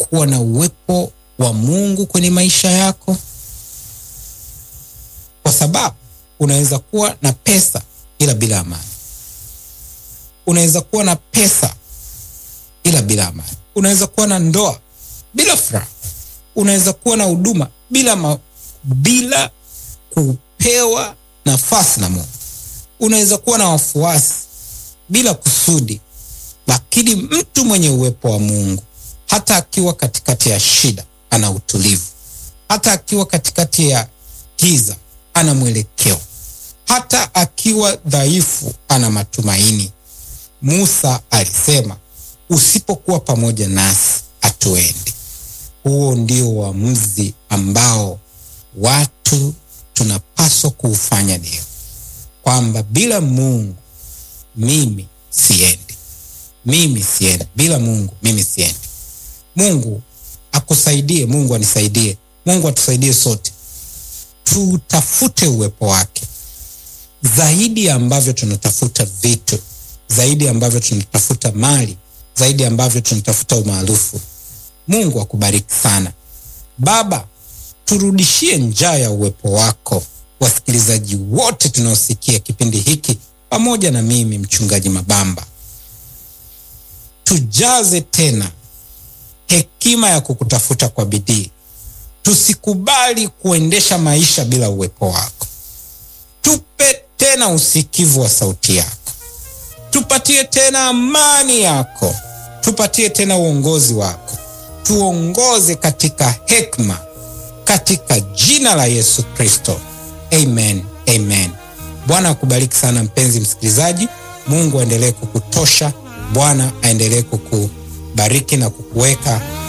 kuwa na uwepo wa Mungu kwenye maisha yako? Kwa sababu unaweza kuwa na pesa ila bila amani. Unaweza kuwa na pesa ila bila amani. Unaweza kuwa na ndoa bila furaha. Unaweza kuwa na huduma bila ma, bila kupewa nafasi na Mungu. Unaweza kuwa na wafuasi bila kusudi, lakini mtu mwenye uwepo wa Mungu hata akiwa katikati ya shida ana utulivu, hata akiwa katikati ya giza ana mwelekeo, hata akiwa dhaifu ana matumaini. Musa alisema, usipokuwa pamoja nasi hatuendi. Huo ndio uamuzi ambao watu tunapaswa kuufanya leo, kwamba bila Mungu mimi siendi, mimi siendi, bila Mungu mimi siendi. Mungu akusaidie, Mungu anisaidie, Mungu atusaidie sote, tutafute uwepo wake zaidi ya ambavyo tunatafuta vitu, zaidi ya ambavyo tunatafuta mali, zaidi ya ambavyo tunatafuta umaarufu. Mungu akubariki sana. Baba, turudishie njaa ya uwepo wako, wasikilizaji wote tunaosikia kipindi hiki pamoja na mimi mchungaji Mabamba, tujaze tena hekima ya kukutafuta kwa bidii. Tusikubali kuendesha maisha bila uwepo wako. Tupe tena usikivu wa sauti yako, tupatie tena amani yako, tupatie tena uongozi wako, tuongoze katika hekima, katika jina la Yesu Kristo, amen, amen. Bwana akubariki sana mpenzi msikilizaji. Mungu aendelee kukutosha. Bwana aendelee kukubariki na kukuweka